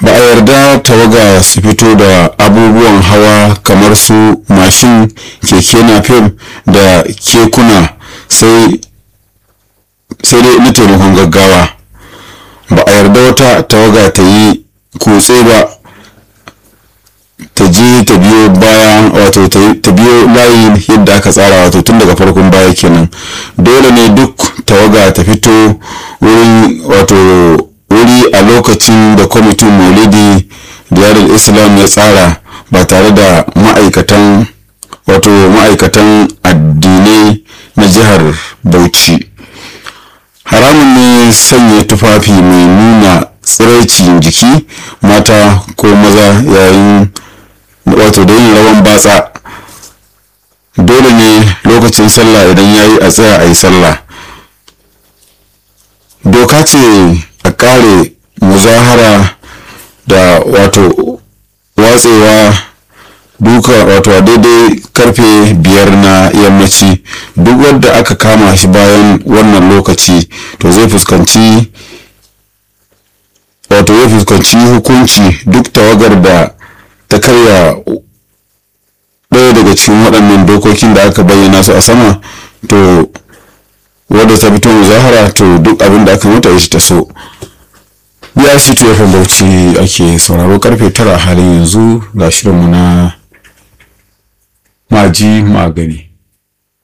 ba a yarda tawaga su fito da abubuwan hawa kamar su mashin keke napep da kekuna sai sai dai na taimakon gaggawa ba a yarda wata tawaga ta yi kutse ba ta je ta biyo bayan wato ta biyo layi yadda aka tsara wato tun daga farkon baya kenan dole ne duk tawaga ta fito wurin wato wuri a lokacin da kwamitin maulidi diyarul islam ya tsara ba tare da ma'aikatan wato ma'aikatan addinai na jihar bauchi haramun ne sanya tufafi mai nuna tsiraicin jiki mata ko maza yayin wato da yin rawan batsa dole ne lokacin sallah idan ya yi a tsaya a yi sallah doka ce a kare muzahara da wato watsewa duka wato a daidai karfe biyar na yammaci duk wanda aka kama shi bayan wannan lokaci to zai fuskanci wato zai fuskanci hukunci duk tawagar da ta karya ɗaya daga cikin waɗannan dokokin da aka bayyana su a sama to wadda ta fito muzahara to duk abin da aka mata shi ta so ya shi tuwa bauchi ake sauraro karfe tara halin yanzu ga shirinmu na maji magani